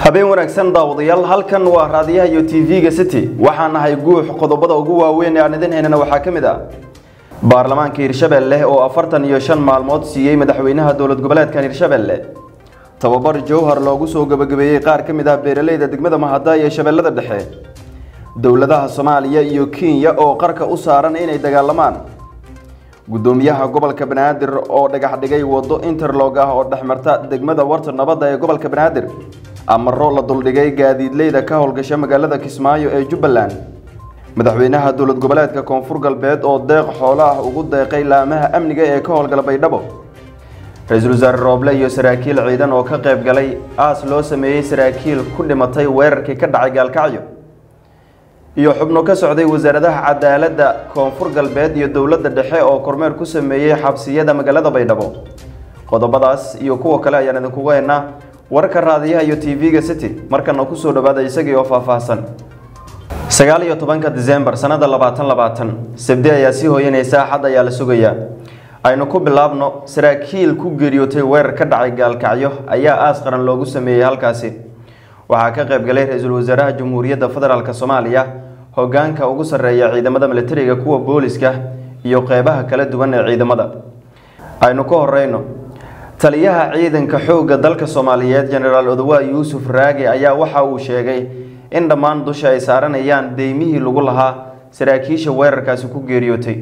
habeen wanaagsan daawadayaal halkan waa raadiyaha iyo tv-ga city waxaan nahay guux qodobada ugu waaweyn ee aan idin haynana waxaa ka mid ah baarlamaanka hirshabelle oo afartan iyo shan maalmood siiyey madaxweynaha dowlad goboleedkan hirshabelle tababar jowhar loogu soo gabagabeeyey qaar ka mid ah beeraleyda degmada mahada ee shabeellada dhexe dowladaha soomaaliya iyo kenya oo qarka u saaran inay dagaalamaan gudoomiyaha gobolka banaadir oo dhagax dhigay wado interlog ah oo dhexmarta degmada warta nabadda ee gobolka banaadir amaro la duldhigay gaadiidleyda ka howlgasha magaalada kismaayo ee jubbaland madaxweynaha dowlad goboleedka koonfur galbeed oo deeq xoolo ah ugu deeqay laamaha amniga ee ka howlgala baydhabo ra-iisul wasaare rooble iyo saraakiil ciidan oo ka qayb galay aas loo sameeyey saraakiil ku dhimatay weerarkii ka dhacay gaalkacyo iyo xubno ka socday wasaaradaha cadaaladda koonfur galbeed iyo dowladda dhexe oo kormeer ku sameeyey xabsiyada magaalada baydhabo qodobadaas iyo kuwa kale ayaan idinkugu haynaa wararka raadiyaha iyo tv-ga city markana kusoo dhawaada isagii oo faahfaahsan sagaal iyo tobanka disembar sanada labaatan labaatan sabdi ayaa sii hooyanaysa axad ayaa la sugayaa aynu ku bilaabno saraakiil ku geeriyootay weerar ka dhacay gaalkacyo ayaa aas qaran loogu sameeyey halkaasi waxaa ka qayb galay ra-iisul wasaaraha jamhuuriyadda federaalk soomaaliya hogaanka ugu sarreeya ciidamada militariga kuwa booliska iyo qeybaha kala duwan ee ciidamada aynu ka horeyno taliyaha ciidanka xoogga dalka soomaaliyeed jenaraal odowa yuusuf raage ayaa waxa uu sheegay in dhammaan dusha ay saaranayaan deymihii lagu lahaa saraakiisha weerarkaasi ku geeriyootay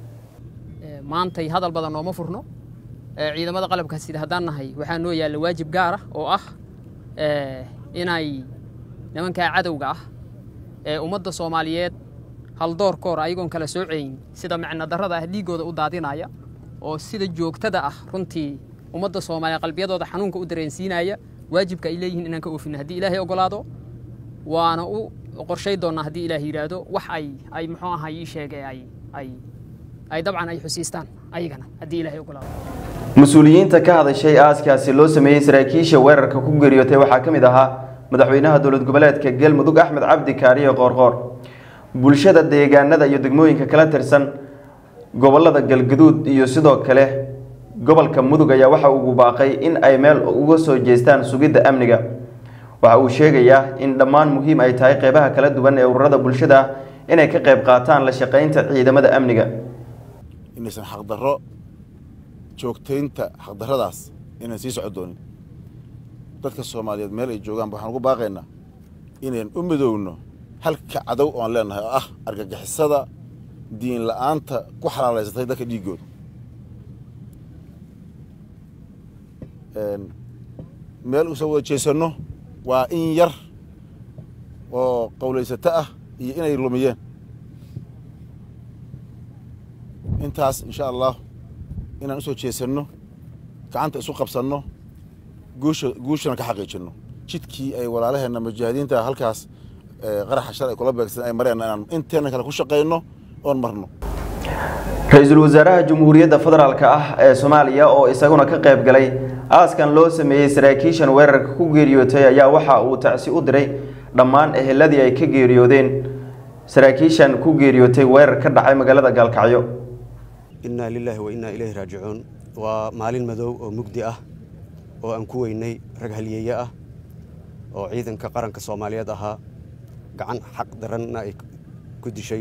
maantay hadal badan nooma furno ciidamada qalabka sida haddaan nahay waxaa noo yaalla waajib gaar ah oo ah inay nimankaa cadowga ah ee ummadda soomaaliyeed haldoorkoor ayagoon kala soocayn sida micno darrada ah dhiiggooda u daadinaya oo sida joogtada ah runtii ummadda soomaaliya qalbiyadooda xanuunka u dareensiinaya waajibka ay leeyihiin inaan ka oofino haddii ilaahay ogolaado waana u qorshay doonnaa haddii ilaah yidhaahdo wax ay ay muxuu ahaa ii sheegay ay ay ay dabcan ay xusiistaan ayagana haddii ilaahay ogolaado mas-uuliyiinta ka hadashay aaskaasi loo sameeyey saraakiisha weerarka ku geeriyootay waxaa ka mid ahaa madaxweynaha dowlad goboleedka galmudug axmed cabdi kaariye qoorqoor bulshada deegaanada iyo degmooyinka kala tirsan gobolada galgaduud iyo sidoo kale gobolka mudug ayaa waxa ugu baaqay in ay meel uga soo jeestaan sugidda amniga waxa uu sheegayaa in dhammaan muhiim ay tahay qeybaha kala duwan ee ururada bulshada inay ka qayb qaataan la shaqaynta ciidamada amniga inaysan xaqdarro joogtaynta xaqdarradaas inaan sii soco doonin dadka soomaaliyeed meel ay joogaan waxaan ugu baaqaynaa inayn u midoowno halka cadow oan leenahay oo ah argagixisada diin la'aanta ku xalaalaysatay dadka dhiiggooda meel usoo wada jeesanno waa in yar oo qowlaysato ah iyo inay lumiyeen intaas insha allah inaan usoo jeesanno gacanta isu qabsanno guusha guushana ka xaqiijinno jidkii ay walaalaheenna mujaahidiinta halkaas qaraxa shal ay kula beegsan ay mareen inaan inteena kale ku shaqayno oon marno ra-iisul wasaaraha jamhuuriyadda federaalk ah ee soomaaliya oo isaguna ka qayb galay aaskan loo sameeyey saraakiishan weerarka ku geeriyootay ayaa waxa uu tacsi u diray dhammaan eheladii ay ka geeriyoodeen saraakiishan ku geeriyootay weerar ka dhacay magaalada gaalkacyo innaa lilaahi wa innaa ilayhi raajicuun waa maalin madow oo mugdi ah oo aan ku weynay rag halyeeye ah oo ciidanka qaranka soomaaliyeed ahaa gacan xaq daranna ay ku dishay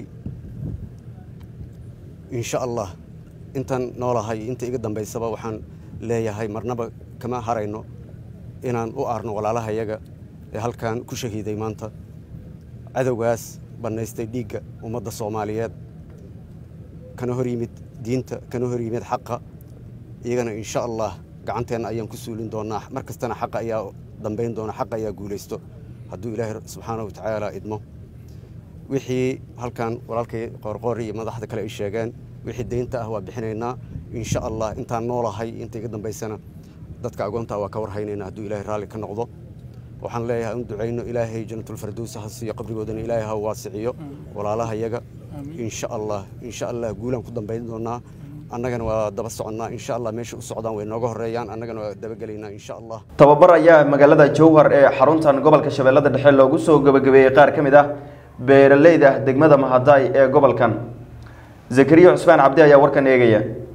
insha allah intaan noolahay inta iga dambaysaba waxaan leeyahay marnaba kama harayno inaan u aarno walaalahayaga ee halkan ku shahiiday maanta cadowgaas bannaystay dhiigga ummadda soomaaliyeed kana hor yimid diinta kana hor yimid xaqa iyagana insha allah gacanteenna ayaan ku suulin doonaa mar kastana xaqa ayaa dambayn doona xaqa ayaa guulaysto hadduu ilaahay subxaana wa tacaala idmo wixii halkan walaalkay qoorqoor iyo madaxda kale ay sheegeen wixii deynta ah waa bixinaynaa insha allah intaan noolahay inta iga dambaysana dadka agoontaa waa ka warhaynayna hadduu ilaahay raalli ka noqdo waxaan leeyahay un ducayno ilaahay janatulfardows ha siiyo qabrigoodana ilaahay ha waasiciyo walaalaha yaga insha allah insha allah guulaan ku dambayn doonaa annagana waa daba soconnaa insha allah meesha u socdaan way nooga horeeyaan annagana waa dabagelaynaa insha allah tababar ayaa magaalada jowhar ee xaruntan gobolka shabeellada dhexe loogu soo gabagabeeyey qaar ka mid ah beeraleyda degmada mahadaay ee gobolkan zakariya cusmaan cabdi ayaa warkan eegaya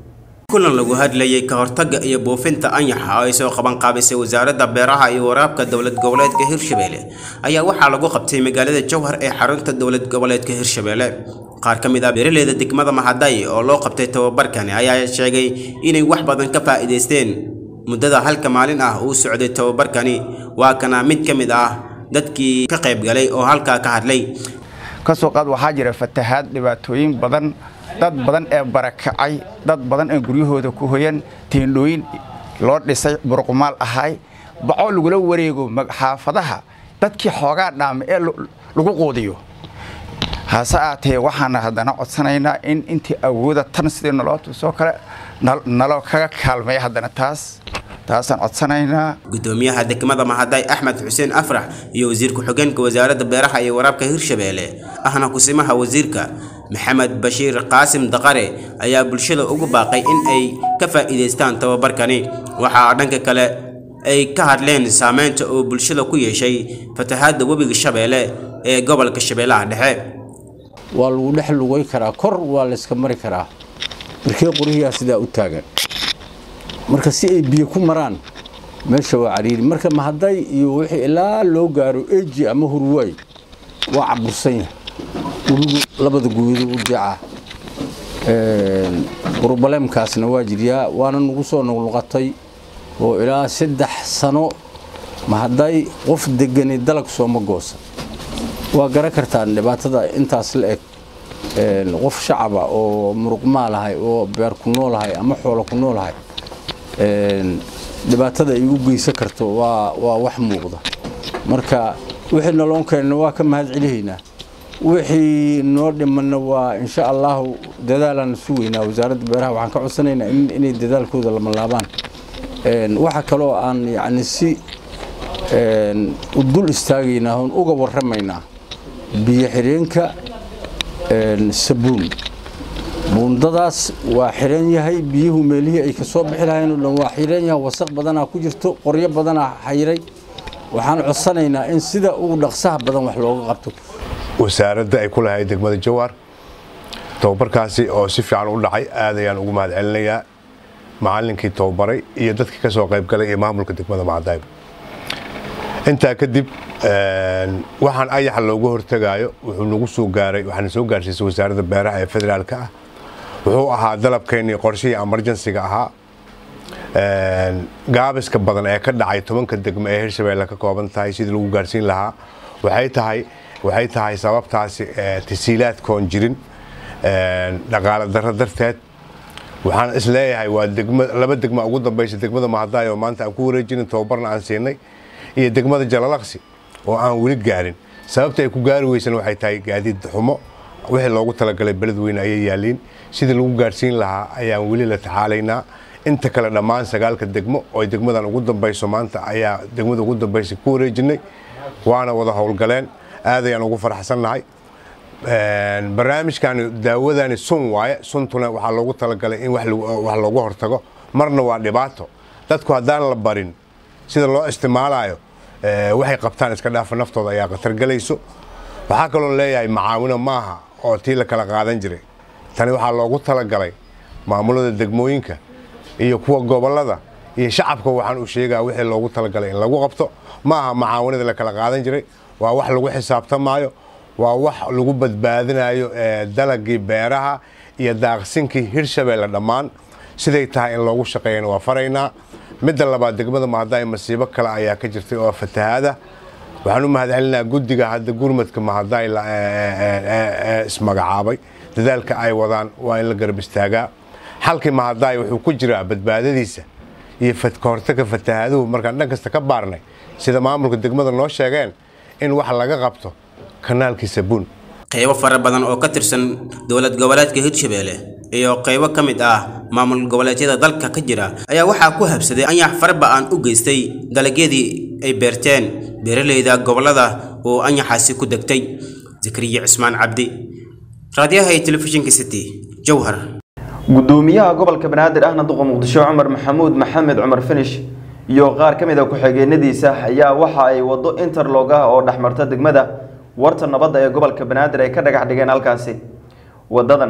kulan lagu hadlayay ka hortagga iyo buufinta anyaxa oo ay soo qaban qaabisay wasaaradda beeraha iyo waraabka dowlad goboleedka hirshabelle ayaa waxaa lagu qabtay magaalada jowhar ee xarunta dowlad goboleedka hirshabelle qaar ka mid ah beeraleyda degmada mahaday oo loo qabtay tababarkani ayaa sheegay inay wax badan ka faa'iidaysteen muddada halka maalin ah uu socday tababarkani waa kana mid ka mid ah dadkii ka qayb galay oo halkaa ka hadlay kasoo qaad waxaa jira fatahaad dhibaatooyin badan dad badan ee barakacay dad badan ee guryahooda ku hoyan teendhooyin loo dhisay burqumaal ahay baco lagula wareego xaafadaha dadkii xoogaa dhaama ee lagu quudiyo hase aatee waxaana haddana codsanaynaa in intii awooda tan sidii naloo tusoo kale naloo kaga kaalmeeya haddana taas taasaan codsanaynaa gudoomiyaha degmada mahaday axmed xuseen afrax iyo wasiir ku-xigeenka wasaaradda beeraha iyo waraabka hirshabelle ahna kusimaha wasiirka maxamed bashiir qaasim daqare ayaa bulshada ugu baaqay in ay ka faa'iidaystaan tababarkani waxaa dhanka kale ay ka hadleen saameynta uu bulshada ku yeeshay fatahaadda webiga shabeelle ee gobolka shabeellaha dhexe waa lagu dhex lugay karaa kor waa layska mari karaa markee qorihiyaa sidaa u taagan marka si ay biyo ku maraan meesha waa cariiri marka mahaday iyo wixii ilaa loo gaaro eji ama hurwaay waa cabursan yahay webigu labada guudo u jeecaa brobaleemkaasna waa jiryaa waana nagu soo noqnoqotay oo ilaa saddex sano mahaday qof degani dalag sooma goosa waa garan kartaan dhibaatada intaas la eg qof shacaba oo muruqmaalahay oo beer ku noolahay ama xoolo ku noolahay dhibaatada ay u geysan karto waa waa wax muuqda marka wixii naloon keenna waa ka mahad celihaynaa wixii noo dhimanna waa insha allahu dadaalaan sugaynaa wasaaradda beeraha waxaan ka codsanaynaa inay dadaalkooda lama laabaan waxa kaloo aan yacni si u dul istaagaynaa oon uga warramaynaa biyo xireenka sabuun buundadaas waa xiran yahay biyuhu meelihii ay ka soo bixi lahayn oo dhan waa xiran yahay wasaq badanaa ku jirto qoryo badanaa xayiray waxaan codsanaynaa in sida ugu dhaqsaha badan wax looga qabto wasaaradda ay ku lahayd degmada jawaar tababarkaasi oo si fiican u dhacay aad ayaan ugu mahad celinayaa macallinkii tababaray iyo dadkii ka soo qayb galay iyo maamulka degmada macadayb intaa kadib waxaan ayaxa looga hortagaayo wuxuu nagu soo gaaray waxaana soo gaarsiisay wasaaradda beeraha ee federaalka ah wuxuu ahaa dalabkeennii qorshihii emergensiga ahaa gaabiska badan ee ka dhacay tobanka degmo ee hirshabeelle ka kooban tahay sidii lagu gaarsiin lahaa waxay tahay waxay tahay sababtaasi tasiilaadkoon jirin dhaqaale darro darteed waxaan is leeyahay waa degma laba degma ugu dambaysa degmada mahadaay oo maanta aan ku wareejinin tababarna aan siinay iyo degmada jalalaqsi oo aan weli gaarin sababta ay ku gaari weysan waxay tahay gaadiid xumo wixii loogu talagalay beledweyne ayay yaaliin sidii lagu gaarsiin lahaa ayaan weli la tacaalaynaa inta kale dhammaan sagaalka degmo oo degmadan ugu dambayso maanta ayaa degmada ugu dambaysa ku wareejinay waana wada howlgaleen aad ayaan ugu faraxsannahay barnaamijkani daawadani sun waaye suntuna waxaa loogu talagalay in wax loogu hortago marna waa dhibaato dadku haddaan la barin sida loo isticmaalayo waxay qabtaan iska dhaafa naftooda ayaa khatar galayso waxaa kaloo leeyahay macaawino maaha oo tii la kala qaadan jiray tani waxaa loogu talagalay maamulada degmooyinka iyo kuwa gobolada iyo shacabka waxaan u sheegaa wixii loogu talagalay in lagu qabto maaha macaawinada la kala qaadan jiray waa wax lagu xisaabtamaayo waa wax lagu badbaadinayo dalagii beeraha iyo daaqsinkii hirshabeelle dhammaan siday tahay in loogu shaqeeyana waa faraynaa midda labaad degmada mahadaay masiibo kale ayaa ka jirtay oo fatahaada waxaan u mahadcelinaa guddiga hadda gurmadka mahadaay ismagacaabay dadaalka ay wadaan waa in la garab istaagaa xalkii mahadaay wuxuu ku jiraa badbaadadiisa iyo kahortaga fatahaaduhu markaan dhan kasta ka baarnay sida maamulka degmada noo sheegeen in wax laga qabto kanaalkii sabuun qaybo fara badan oo ka tirsan dowlad goboleedka hirshabelle iyo qaybo ka mid ah maamul goboleedyada dalka ka jira ayaa waxaa ku habsaday anyax farba aan u geystay dalagyadii ay beerteen beeraleyda gobolada oo anyaxaasi ku degtay zakariya cismaan cabdi raadiyaha iyo telefishinka city jowhar gudoomiyaha gobolka banaadir ahna duqa muqdisho cumar maxamuud maxamed cumar finish iyo qaar ka mid a ku-xigeenadiisa ayaa waxa ay wado interlog ah oo dhexmarta degmada warta nabadda ee gobolka banaadir ay ka dhagax dhigeen halkaasi wadadan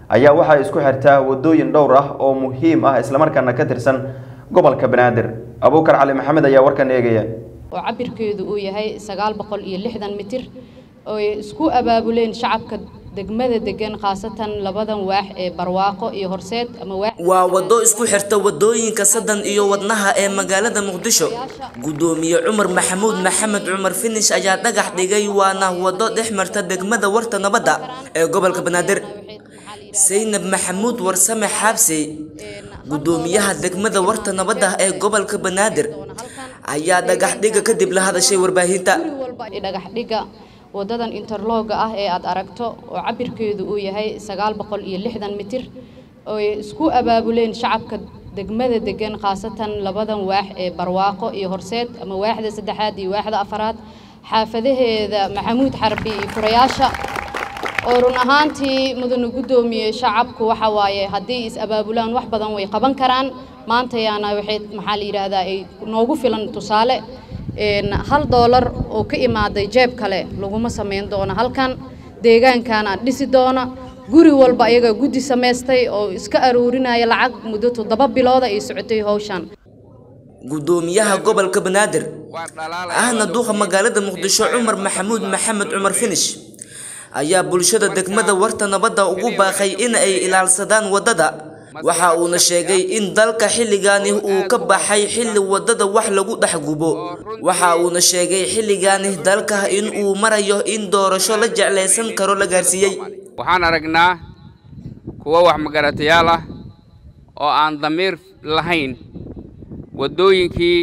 ayaa waxay isku xirtaa wadooyin dhowr ah oo muhiim ah islamarkaana ka tirsan gobolka banaadir abuukar cali maxamed ayaa warkan eegaya oo cabirkeedu uu yahay sagaal boqol iyo lixdan mitir oo ay isku abaabuleen shacabka degmada degan khaasatan labadan waax ee barwaaqo iyo horseed ama waax waa waddo isku xirta wadooyinka sadan iyo wadnaha ee magaalada muqdisho gudoomiye cumar maxamuud maxamed cumar finish ayaa dhagax dhigay waana waddo dhex marta degmada warta nabadda ee gobolka banaadir saynab maxamuud warsame xaabsey gudoomiyaha degmada warta nabadda ee gobolka banaadir ayaa dhagax dhiga kadib la hadashay warbaahinta dhagax dhiga wadadan interlooga ah ee aad aragto oo cabirkeedu uu yahay sagaal boqol iyo lixdan mitir oo ay isku abaabuleen shacabka degmada degan khaasatan labadan waax ee barwaaqo iyo horseed ama waaxda saddexaad iyo waaxda afaraad xaafadaheeda maxamuud xarbi iyo furayaasha oo run ahaantii mudana guddoomiye shacabku waxa waaye haddii is abaabulaan wax badan way qaban karaan maantayaana waxay maxaa la yidhaahdaa ay noogu filan tusaale hal doolar oo ka imaaday jeeb kale laguma samayn doono halkan deegaankaana dhisi doona guri walba ayaga guddi samaystay oo iska aruurinaya lacag muddo toddoba bilooda ay socotay howshan gudoomiyaha gobolka banaadir ahna duuqa magaalada muqdisho cumar maxamuud maxamed cumar finish ayaa bulshada degmada warta nabadda ugu baaqay in ay ilaalsadaan waddada waxa uuna sheegay in dalka xilligaani uu ka baxay xilli waddada wax lagu dhex gubo waxa uuna sheegay xilligaani dalka in uu marayo in doorasho la jeclaysan karo la gaarsiiyey waxaan aragnaa kuwo wax magaratayaal ah oo aan damiir lahayn waddooyinkii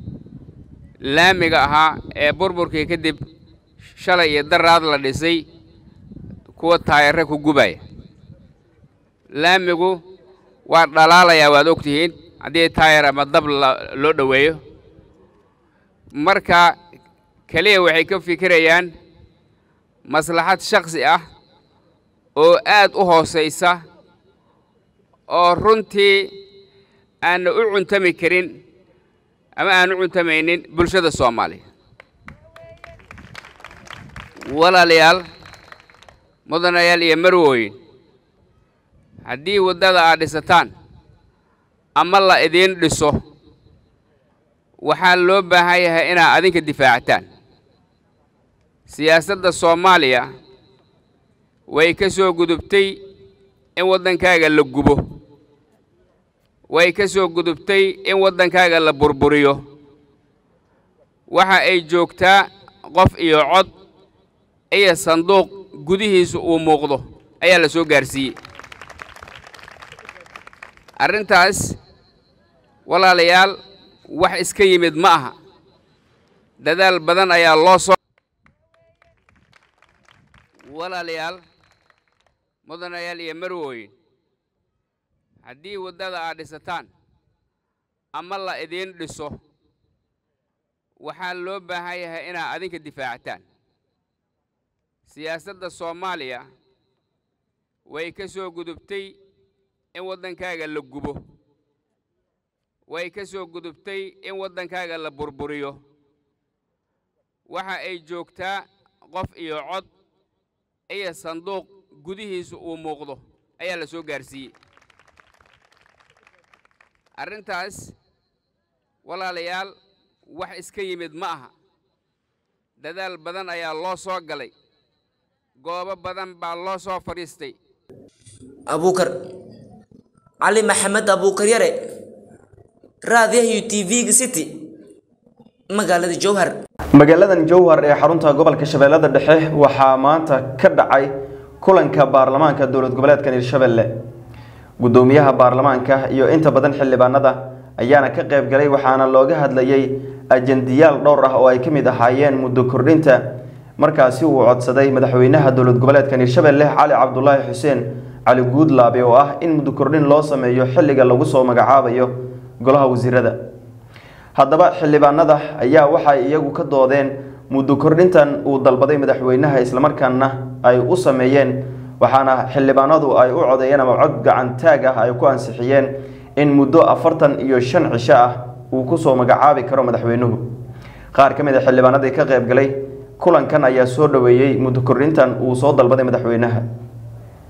laamiga ahaa ee burburkii kadib shalay iyo daraad la dhisay kuwa taayare ku gubaya laamigu waa dhalaalayaa waad og tihiin haddii taayar ama dab loo dhoweeyo marka keliya waxay ka fikirayaan maslaxad shakhsi ah oo aad u hoosaysa oo runtii aanna u cuntami karin ama aan u cuntamaynin bulshada soomaaliya walaalayaal mudanayaal iyo marwooyin haddii waddada aad dhisataan ama la idiin dhiso waxaa loo baahan yahay inaad adinka difaacataan siyaasadda soomaaliya way ka soo gudubtay in waddankaaga la gubo way ka soo gudubtay in waddankaaga la burburiyo waxa ay joogtaa qof iyo cod iyo sanduuq gudihiisu uu muuqdo ayaa la soo gaarsiiyey arrintaas walaalayaal wax iska yimid ma aha dadaal badan ayaa loo soo walaalayaal mudanayaal iyo marwooyin haddii waddada aad dhisataan ama la idiin dhiso waxaa loo baahan yahay inaad adinka difaacataan siyaasadda soomaaliya way ka soo gudubtay in waddankaaga la gubo way ka soo gudubtay in waddankaaga la burburiyo waxa ay joogtaa qof iyo cod iyo sanduuq gudihiisu uu muuqdo ayaa la soo gaarsiiyey arrintaas walaalayaal wax iska yimid ma aha dadaal badan ayaa loo soo galay goobo badan baa loo soo fadhiistay abuukar cali maxamed abuukar yare raadiyaha t v-ga city magaalada jowhar magaaladan jowhar ee xarunta gobolka shabeellada dhexe waxaa maanta ka dhacay kulanka baarlamaanka dowlad goboleedkan hirshabelle gudoomiyaha baarlamaanka iyo inta badan xildhibaanada ayaana ka qayb galay waxaana looga hadlayay ajendiyaal dhowr ah oo ay ka mid ahaayeen muddo kordhinta markaasi uu codsaday madaxweynaha dowlad goboleedkan hirshabelle cali cabdulaahi xuseen cali guudlaabe oo ah in muddo kordhin loo sameeyo xilliga lagu soo magacaabayo golaha wasiirada haddaba xildhibaanada ayaa waxay iyagu ka doodeen muddo kordhintan uu dalbaday madaxweynaha islamarkaana ay u sameeyeen waxaana xildhibaanadu ay u codeeyeen ama cod gacantaag ah ay ku ansixiyeen in muddo afartan iyo shan cisho ah uu kusoo magacaabi karo madaxweynuhu qaar ka mid a xildhibaanadii ka qayb galay kulankan ayaa soo dhoweeyey muddo kordhintan uu soo dalbaday madaxweynaha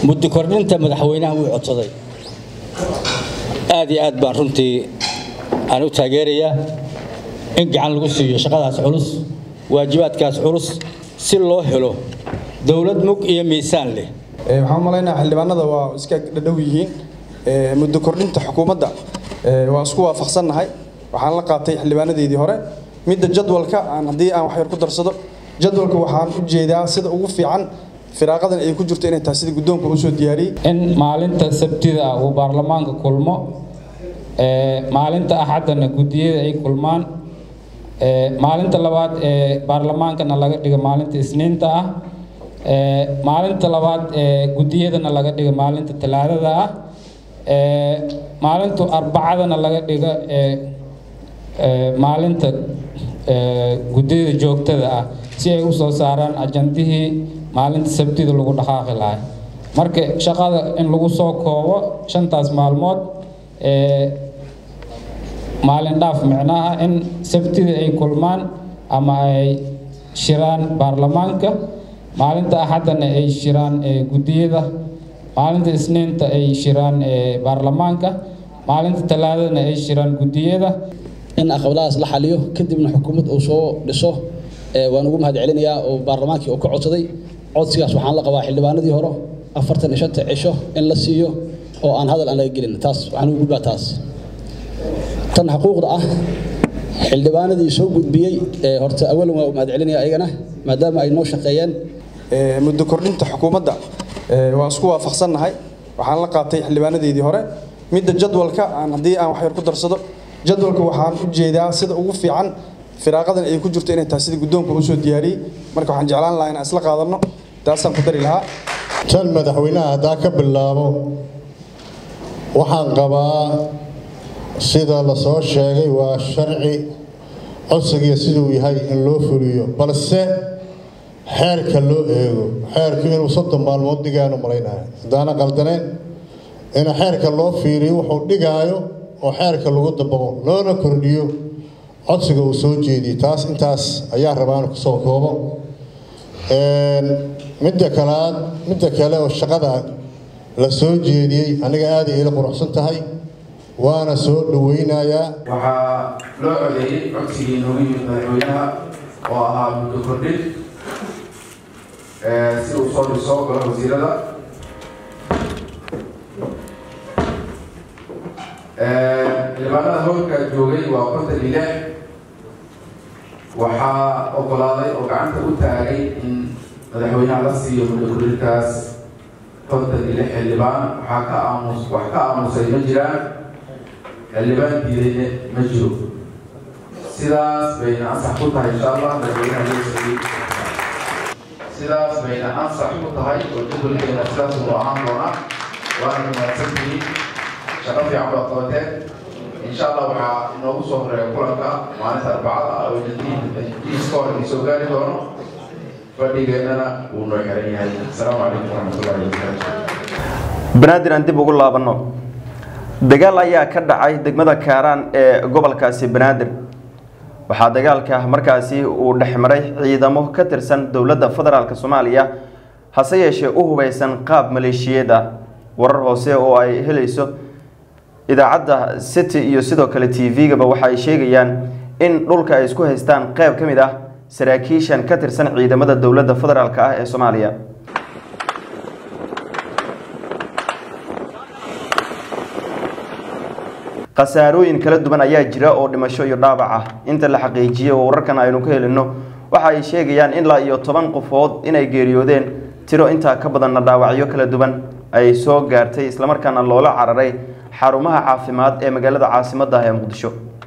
muddo kordhinta madaxweynaha wuu codsaday aad iyo aad baan runtii aan u taageerayaa in gacan lagu siiyo shaqadaas culus waajibaadkaas culus si loo helo dowlad mug iyo miisaan leh waxaan u malaynayaa xildhibaanada waa iska dhadhow yihiin muddo kordhinta xukuumadda waa isku waafaqsannahay waxaan la qaatay xildhibaanadeedii hore midda jadwalka aan haddii aan wax yar ku darsado jadwalka waxaan u jeedaa sida ugu fiican firaaqadan ay ku jirto inay tahay sida guddoonka uu soo diyaariyey in maalinta sabtida uu baarlamaanka kulmo maalinta axaddana guddiyada ay kulmaan maalinta labaad ee baarlamaankana laga dhigo maalinta isniinta ah maalinta labaad ee guddiyadana laga dhigo maalinta talaadada ah maalinta arbacadana laga dhigo maalinta guddiyada joogtada ah si ay u soo saaraan ajandihii maalinta sabtida lagu dhaqaaqi lahay marka shaqada in lagu soo koobo shantaas maalmood maalin dhaaf micnaha in sabtida ay kulmaan ama ay shiraan baarlamaanka maalinta axaddana ay shiraan guddiyada maalinta isniinta ay shiraan baarlamaanka maalinta talaadadana ay shiraan guddiyada in aqbalahaas la xaliyo kadibna xukuumad uu soo dhiso waan ugu mahad celinayaa oo baarlamaankii uu ka codsaday codsigaas waxaan la qabaa xildhibaanadii hore afartan iyo shanta cisho in la siiyo oo aan hadal aan laga gelin taas waxaan ugu gudbaa taas tan xuquuqda ah xildhibaanadii soo gudbiyey horta awalan waa u mahad celinaya ayagana maadaama ay noo shaqeeyeen muddo kordhinta xukuumadda waa isku waafaqsannahay waxaan la qaatay xildhibaanadeedii hore midda jadwalka aan haddii aan wax yar ku darsado jadwalka waxaan u jeedaa sida ugu fiican firaaqadan ay ku jirto inay tahay sida guddoonka uu soo diyaariyey marka waxaan jeclaan lahaa inaan isla qaadanno taasaan ku dari lahaa tan madaxweynaha haddaa ka bilaabo waxaan qabaa sida la soo sheegay waa sharci codsigiya siduu yahay in loo fuliyo balse xeerka loo eego xeerku inuu soddon maalmood dhigaanu malaynahay haddaana qaldaneen in xeerka loo fiiriyo wuxuu dhigaayo oo xeerka lagu dabaqo loona kordhiyo codsiga uu soo jeediyey taas intaas ayaa rabaan kusoo koobo midda kalaad midda kale oo shaqada la soo jeediyey aniga aaday ila quruxsan tahay waana soo dhaweynayaa waxaa loo codeeyey codsigii noogu yimid madaxweynaha oo ahaa muddo kordhin si uu soo dhiso golaha wasiirada xildhibaanada howlka joogay waa kontan iyo lix waxaa ogolaaday oo gacanta u taagay in madaxweynaha la siiyo muddo kordhintaas kontan iyo lix xildhibaan waxaa ka aamus wax ka aamusay ma jiraan xildhibaan diidayne ma jiro sidaas bayna ansax ku tahay insha allah madaxweynaha loo siiyey sidaas bayna ansax ku tahay oo jadwalkeena sidaas uu ahaan doonaa waana mahadsantihiin shaqo fiican baad qabateen insha allah waxaa inoogu soo horeeya kulanka maalinta arbacada oo jadiiska hore idin soo gaari doono fadhigeennana wuu noo xiran yahay asalaamu calaykum waraxmatullahi wabarakaatu banaadir aan dib ugu laabanno dagaal ayaa ka dhacay degmada kaaraan ee gobolkaasi banaadir waxaa dagaalka markaasi uu dhexmaray ciidamo ka tirsan dowladda federaalk soomaaliya hase yeeshee u hubeysan qaab maleeshiyeed ah warar hoose oo ay helayso idaacadda city iyo sidoo kale t v-gaba waxa ay sheegayaan in dhulka ay isku haystaan qeyb ka mid ah saraakiishan ka tirsan ciidamada dowladda federaalk ah ee soomaaliya khasaarooyin kala duwan ayaa jira oo dhimasho iyo dhaabac ah inta la xaqiijiyey oo wararkan aynu ka helino waxa ay sheegayaan ilaa iyo toban qofood inay geeriyoodeen tiro intaa ka badanna dhaawacyo kala duwan ay soo gaartay islamarkaana loola cararay xarumaha caafimaad ee magaalada caasimadda ah ee muqdisho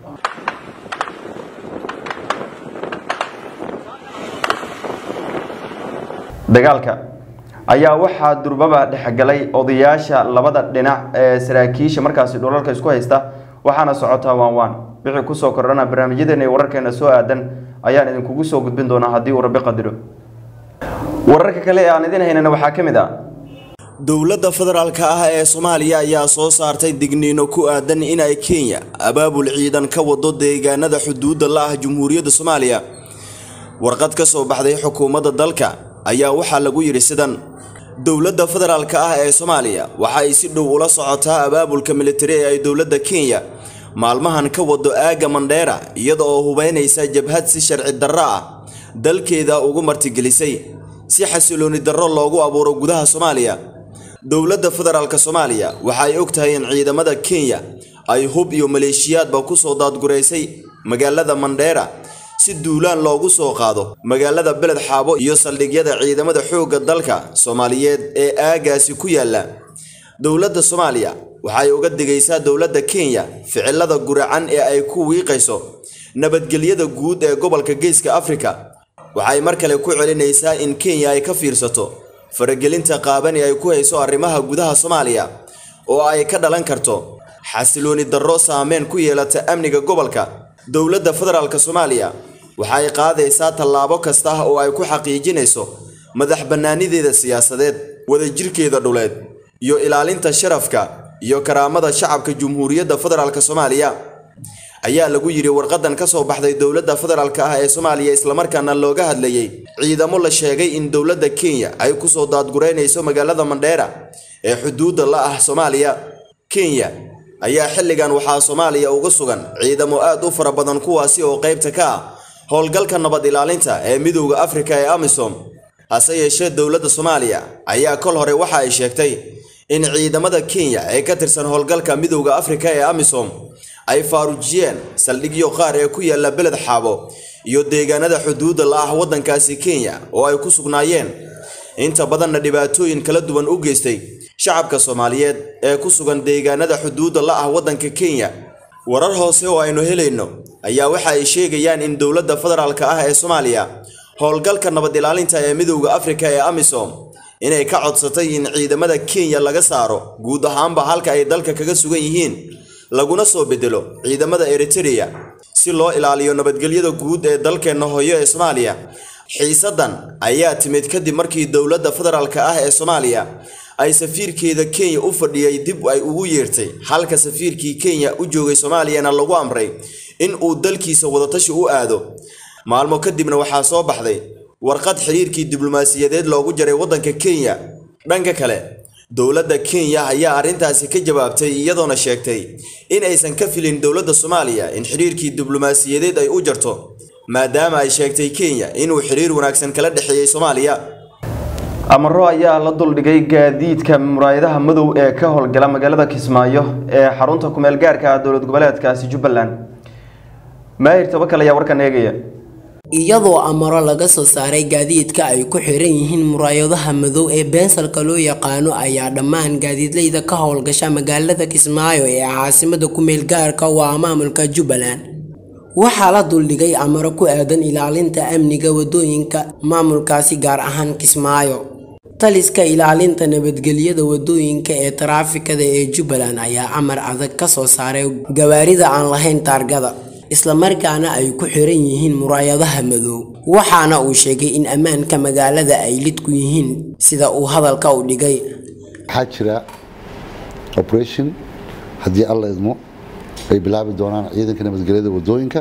dagaalka ayaa waxaa durbaba dhexgalay odayaasha labada dhinac ee saraakiisha markaasi dhulalka isku haysta waxaana socotaa waan waan wixii kusoo kordhana barnaamijyadeena iyo wararkeena soo aadan ayaan idinkugu soo gudbin doonaa haddii uu rabbi qadiro wararka kale ee aan idin haynana waxaa ka mid ah dowladda federaalka ah ee soomaaliya ayaa soo saartay digniino ku aadan in ay kenya abaabul ciidan ka wado deegaanada xuduudda la ah jumhuuriyadda soomaaliya warqad ka soo baxday xukuumadda dalka ayaa waxaa lagu yidhi sidan dowladda federaalka ah ee soomaaliya waxa ay si dhow ula socotaa abaabulka militari ee ay dowladda kenya maalmahan ka wado aagga mandheera iyada oo hubaynaysa jabhad si sharci darro ah dalkeeda ugu martigelisay si xasilooni darro loogu abuuro gudaha soomaaliya dowladda federaalka soomaaliya waxa ay og tahay in ciidamada kenya ay hub iyo maleeshiyaadba ku soo daadguraysay magaalada mandheera si duulaan loogu soo qaado magaalada beled xaabo iyo saldhigyada ciidamada xoogga dalka soomaaliyeed ee aagaasi ku yaalla dowladda soomaaliya waxay uga digaysaa dowladda kenya ficilada guracan ee ay ku wiiqayso nabadgelyada guud ee gobolka geeska afrika waxay mar kale ku celinaysaa in kenya ay ka fiirsato faragelinta qaaban ee ay ku hayso arrimaha gudaha soomaaliya oo ay ka dhalan karto xasilooni darro saameyn ku yeelata amniga gobolka dowladda federaalka soomaaliya waxay qaadaysaa tallaabo kasta oo ay ku xaqiijinayso madax bannaanideeda siyaasadeed wadajirkeeda dhuleed iyo ilaalinta sharafka iyo karaamada shacabka jumhuuriyadda federaalka soomaaliya ayaa lagu yidhi warqadan ka soo baxday dowladda federaalka ah ee soomaaliya islamarkaana looga hadlayey ciidamo la sheegay in dowladda kenya ay ku soo daadgureynayso magaalada mandheera ee xuduudda la ah soomaaliya kenya ayaa xilligan waxaa soomaaliya uga sugan ciidamo aad u fara badan kuwaasi oo qaybta ka ah howlgalka nabad ilaalinta ee midowda afrika ee amisom hase yeeshee dowladda soomaaliya ayaa kol hore waxa ay sheegtay in ciidamada kenya ee ka tirsan howlgalka midowda afrika ee amisom ay faarujiyeen saldhigyo qaar ee ku yaalla beled xaabo iyo deegaanada xuduudda la ah waddankaasi kenya oo ay ku sugnaayeen inta badanna dhibaatooyin kala duwan u geystay shacabka soomaaliyeed ee ku sugan deegaanada xuduudda la ah waddanka kenya warar hoose oo aynu helayno ayaa waxa ay sheegayaan in dowladda federaalka ah ee soomaaliya howlgalka nabad ilaalinta ee midowda afrika ee amisom inay ka codsatay in ciidamada kenya laga saaro guud ahaanba halka ay dalka kaga sugan yihiin laguna soo bedelo ciidamada eritereya si loo ilaaliyo nabadgelyada guud ee dalkeenna hooyo ee soomaaliya xiisaddan ayaa timid kadib markii dowladda federaalka ah ee soomaaliya ay safiirkeeda kenya u fadhiyay dib ay ugu yeertay halka safiirkii kenya u joogay soomaaliyana lagu amray in uu dalkiisa wadatashi u aado maalmo kadibna waxaa soo baxday warqad xiriirkii diblomaasiyadeed loogu jaray waddanka kenya dhanka kale dowladda kenya ayaa arrintaasi ka jawaabtay iyadoona sheegtay in aysan ka filin dowladda soomaaliya in xiriirkii diblomaasiyadeed ay u jarto maadaama ay sheegtay kenya inuu xiriir wanaagsan kala dhexeeyey soomaaliya amaro ayaa la duldhigay gaadiidka muraayadaha madow ee ka howlgala magaalada kismaayo ee xarunta kumeel gaarka ah dowlad goboleedkaasi jubbaland maahir tabakal ayaa warkan eegaya iyadoo amaro laga soo saaray gaadiidka ay ku xiran yihiin muraayadaha madow ee beensalka loo yaqaano ayaa dhammaan gaadiidleyda ka howlgasha magaalada kismaayo ee caasimada kumeel gaarka waa maamulka jubbaland waxaa la duldhigay amaro ku aadan ilaalinta amniga wadooyinka maamulkaasi gaar ahaan kismaayo taliska ilaalinta nabadgelyada wadooyinka ee taraafikada ee jubbaland ayaa amar adag ka soo saaray gawaarida aan lahayn taargada islamarkaana ay ku xiran yihiin muraayadaha madow waxaana uu sheegay in ammaanka magaalada ay lid ku yihiin sida uu hadalka u dhigay waxaa jira operation haddii alla idmo ay bilaabi doonaan ciidanka nabadgelyada wadooyinka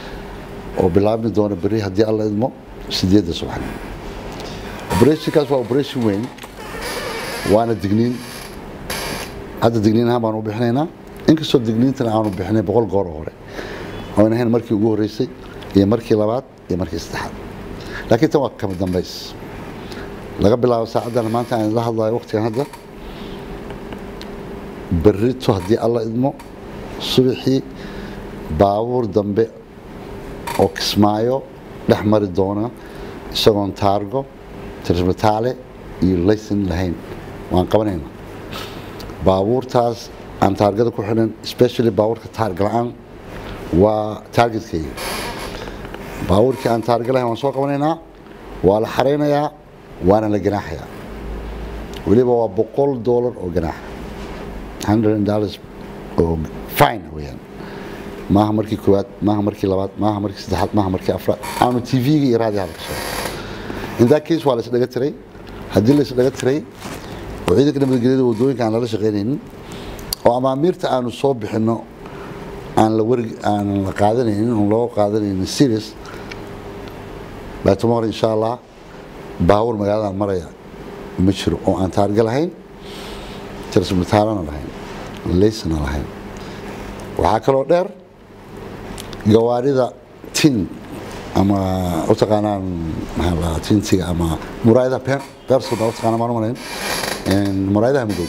oo bilaabi doona beri haddii alla idmo sideedda subaxnimo operationkaas waa operation weyn waana digniin hadda digniin ahaan baan u bixinaynaa inkastoo digniintana aanu bixinay boqol goor oo hore oon ahayn markii ugu horreysay iyo markii labaad iyo markii saddexaad laakiin tan waa kama dambays laga bilaabo saacaddan maanta aan la hadlayo waqtigan hadda berrito haddii alla idmo subaxii baabuur dambe oo kismaayo dhex mari doona isagoon taargo tirsmataale iyo laysan lahayn waan qabanayna baabuurtaas aan taargada ku xidhan especially baabuurka taarga la-aan waa taargetkayga baabuurkii aan taarga lahayn waan soo qabanaynaa waa la xaraynayaa waana la ganaaxayaa weliba waa boqol doolar oo ganaaxa hundred dollars oo fine weyaan maaha markii koowaad maaha markii labaad maaha markii saddexaad maaha markii afraad aanu tv-ga iyo raadiyaha laga soo in that case waa la isdhaga tiray haddii la isdhaga tiray oo ciidanka nabadgelyada wadooyinka aan lala shaqaynaynin oo amaamiirta aanu soo bixinno aan la warg aan la qaadanaynin oon loo qaadanaynin serious by tomorrow insha allah baawur magaalada maraya ma jiro oo aan taarga lahayn tirsmitaalana lahayn leysna lahayn waxaa kaloo dheer gawaarida tin ama u taqaanaan maxaa la tintiga ama muraayadaha beersoda u taqaanaan maan u malayn muraayadaha madow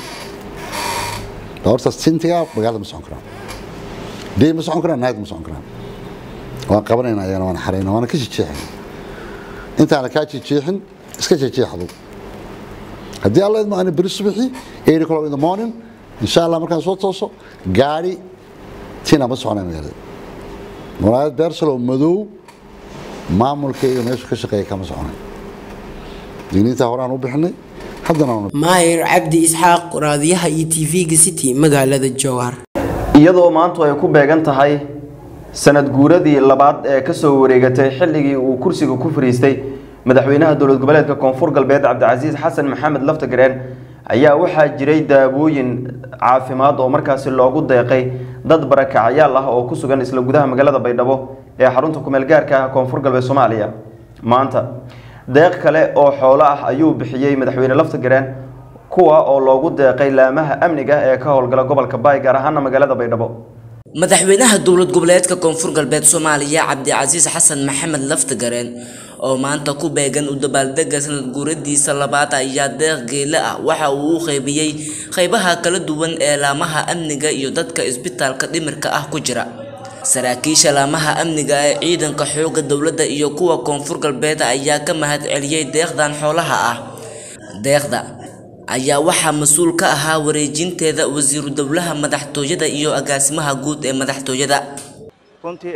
hortaas tintiga magaalada ma socon karaan dee ma socon karaan naad ma socon karaan waan qabanayna ayagana waan xarayna waana ka jeexayna intaana kaa jeexin iska jeexdo haddii alla idmo ana beri subaxii eight o'clock in the morning insha allah markaan soo tooso gaari tina ma soconay magaalada muraayad beersalo madow maamulkayga meeshu ka shaqeeya kama soconay digniintaa horaan u bixinay haddana maayir cabdi isxaaq raadiyaha iyo tv-ga city magaalada jowhar iyadoo maantu ay ku beegan tahay sanad guuradii labaad ee kasoo wareegatay xilligii uu kursiga ku fariistay madaxweynaha dowlad goboleedka koonfur galbeed cabdicasiis xasan maxamed laftagareen ayaa waxaa jiray daawooyin caafimaad oo markaasi loogu deeqay dad barakacyaal ah oo ku sugan isla gudaha magaalada baydhabo ee xarunta kumeel gaarka ah koonfur galbeed soomaaliya maanta deeq kale oo xoolo ah ayuu bixiyey madaxweyne laftagareen kuwa oo loogu deeqay laamaha amniga ee ka howlgala gobolka baay gaar ahaana magaalada baydhabo madaxweynaha dowlad goboleedka koonfur galbeed soomaaliya cabdicasiis xasan maxamed laftagareen oo maanta ku beegan u dabaaldega sanad guuradiisa labaad ayaa deeq geele ah waxa uu u qaybiyey qaybaha kala duwan ee laamaha amniga iyo dadka isbitaalka dhimirka ah ku jira saraakiisha laamaha amniga ee ciidanka xoogga dowladda iyo kuwa koonfur galbeed ayaa ka mahad celiyey deeqdan xoolaha ah deeqda ayaa waxaa mas-uul ka ahaa wareejinteeda wasiiru dowlaha madaxtooyada iyo agaasimaha guud ee madaxtooyada runtii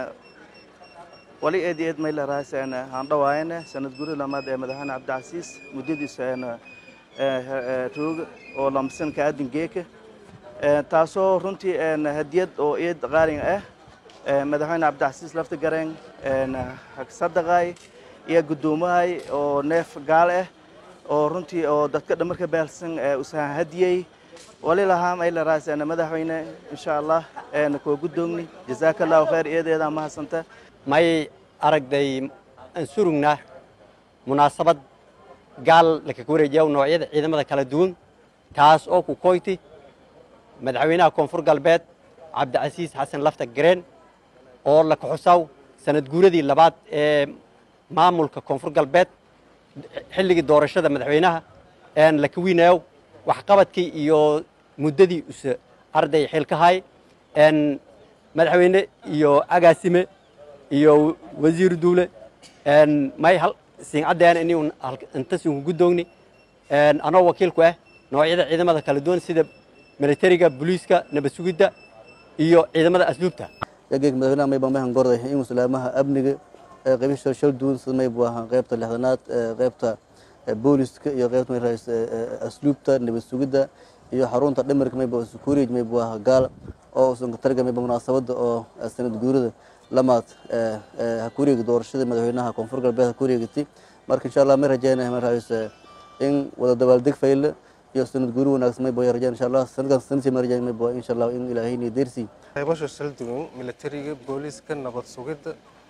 wali eed iyo eed mayla raas aan dhawaayana sanad guri lamaad ee madaxweyne cabdicasiis muddadiisa roog oo lamsanka aadin geeka taasoo runtii hadiyad oo eed qaalin ah madaxweyne cabdicasiis laftagareen sadaqay iyo guddoomahay oo neef gaal ah oo runtii oo dadka dhamarka baalsan usahan hadiyey wali lahaa mayla raas madaxweyne insha allah koo guddoogni jazaaka allahu khayr eedeeda mahadsanta may aragday aan surugnaa munaasabad gaal lakaga wareejiya noocyada ciidamada kala duwan taas oo ku koyti madaxweynaha koonfur galbeed cabdicasiis xasan lafta gareen oo la kaxusaw sanad guuradii labaad ee maamulka koonfur galbeed xilligii doorashada madaxweynaha een la kawinayow waxqabadkii iyo muddadii use arday xilkahay een madaxweyne iyo agaasime iyo wasiir duule een may hal siin caddeena inuu inta siin ku doogni een anoo wakiilku ah noocyada ciidamada kala duwan sida militariga booliiska nabad sugidda iyo ciidamada asluubta yageeg madaxweynaha may baan mahan gorday in muslaamaha amniga qaybisha shal duwan sida may buu ahaa qaybta lixdanaad qaybta booliska iyo qaybta may raas asluubta nabad sugidda iyo xarunta dhimirka may buu security may buu ahaa gaal oo usan ka targa may munaasabada oo sanad guurida lamaad ha ku wareegi doorashada madaxweynaha koonfur galbeed ha ku wareegatay marka insha allah may rajeynaya may raas in wada dabaaldeg fayle iyo sanad guuri wanaagsan may buu rajeen insha allah sanadkan sanadkii may rajeen may buu insha allah in ilaahay ni deersi qaybasha shal duwan militariga booliiska nabad sugidda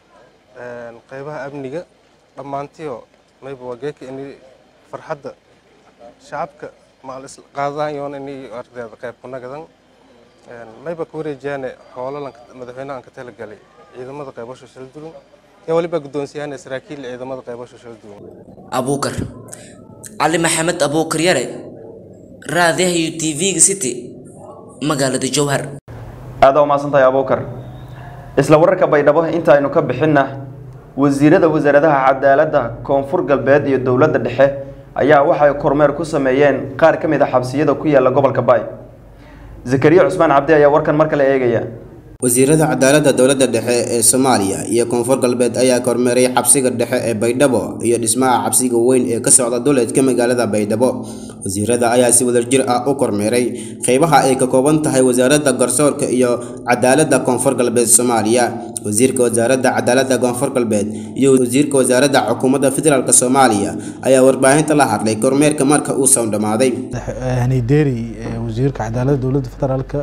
qaybaha amniga dhammaantiyo mayba waa geeka ini farxadda shacabka maal is qaadanayoon ini ardeeda qayb ku nagadan mayba ku wareejiyaane xoolo madaxweynaha aan ka talagalay ciidamada qaybasha shal duwan iyo waliba guddoonsiyaane saraakiil ciidamada qaybasha shal duwan abuukar cali maxamed abuukar yare raadiyaha iyo tv-ga city magaalada jowhar aada u mahadsantahay abuukar isla wararka baydhabo inta aynu ka bixinna wasiirada wasaaradaha cadaaladda koonfur galbeed iyo dowladda dhexe ayaa waxay kormeer ku sameeyeen qaar ka mid a xabsiyada ku yaala gobolka baay zakariya cusmaan cabdi ayaa warkan mar kale eegaya wasiirada cadaaladda dowladda dhexe ee soomaaliya iyo koonfur galbeed ayaa kormeeray xabsiga dhexe ee baydhabo iyo dhismaha xabsiga weyn ee ka socda duleedka magaalada baydhabo wasiirada ayaa si wadajir ah u kormeeray qeybaha ay ka kooban tahay wasaaradda garsoorka iyo cadaaladda koonfur galbeed soomaaliya wasiirka wasaaradda cadaaladda koonfur galbeed iyo wasiirka wasaaradda xukuumadda federaalk soomaaliya ayaa warbaahinta la hadlay kormeerka marka uu soo dhamaaday hanideri wasiirka cadaaladda dowladda federaalka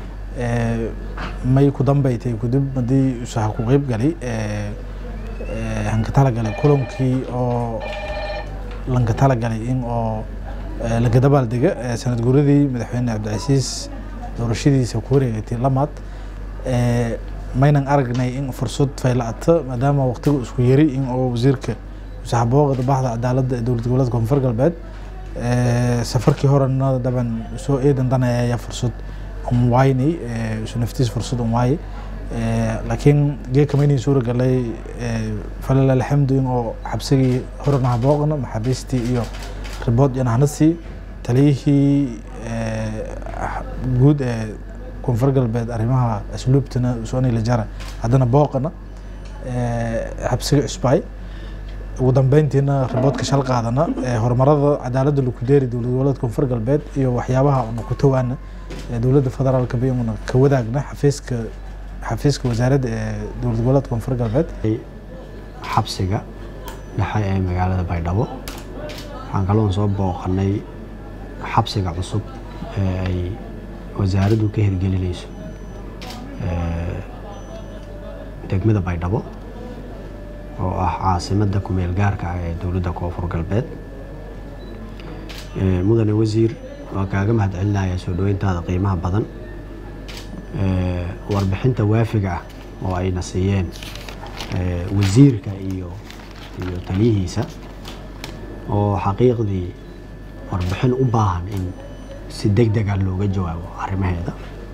may ku dambaytay kadib haddii usaha ku qeyb galay hanka talagalay kulankii oo lanka talagalay in oo laga dabaaldega sanad guuradii madaxweyne cabdicasiis doorashadiisa ku wareegatay lamaad maynan aragnay in fursad fayla'ata maadaama waqtiga isku yari in oo wasiirka saxabooqda baxda cadaaladda ee dowlad goboleedka koonfur galbeed safarkii horena daban soo eedan danaya ayaa fursad un waynay isu naftiis fursad un waayay laakiin geeka maynay suura galay falil alxamdu in oo xabsigii horena habooqna maxaabiistii iyo ribood iyo nahnasii taliyihii guud ee koonfur galbeed arrimaha asluubtana usoni lajara haddana booqana xabsiga cusbaay ugu dambeyntiina riboodka shal qaadana horumarada cadaaladda lagu deeri dowlad goboleedka koonfur galbeed iyo waxyaabaha una ku tawaana dowladda federaalka bayuna ka wadaagna xafiiska xafiiska wasaaradda ee dowlad goboleedka koonfur galbeed xabsiga dhexe ee magaalada baydhabo waxaan kaloon soo booqanay xabsiga cusub ee ay wasaaraddu ka hirgelinayso degmada baydhabo oo ah caasimadda kumeel gaarka ah ee dowladda koonfur galbeed mudane wasiir waa kaaga mahadcelinaya soo dhaweyntaada qiimaha badan warbixinta waafiga ah oo ayna siiyeen wasiirka iyo iyo taliyihiisa oo xaqiiqdii warbixin u baahan in si deg dega looga jawaabo arrimaheeda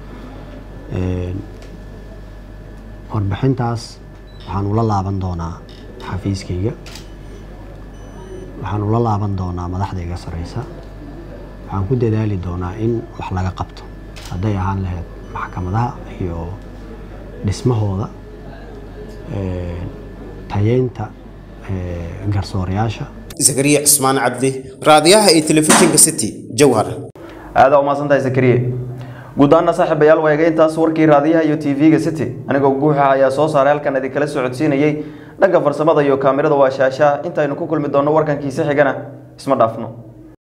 warbixintaas waxaan ula laaban doonaa xafiiskayga waxaan ula laaban doonaa madaxdayga sareysa waxaan ku dadaali doonaa in wax laga qabto hadday ahaan lahayd maxkamadaha iyo dhismahooda tayeynta garsoorayaasha zakariya cismaan cabdi raadiyaha iyo telefishinka city jowhar aada umaasantahay zakariye guud ahaana saaxiibayaal waega intaas warkii raadiyaha iyo tv-ga city anigoo guuxa ayaa soo saaray halkan idinkala socodsiinayey dhanka farsamada iyo kaamirada waa shaashaa intaynu ku kulmi doonno warkankiisa xigana isma dhaafno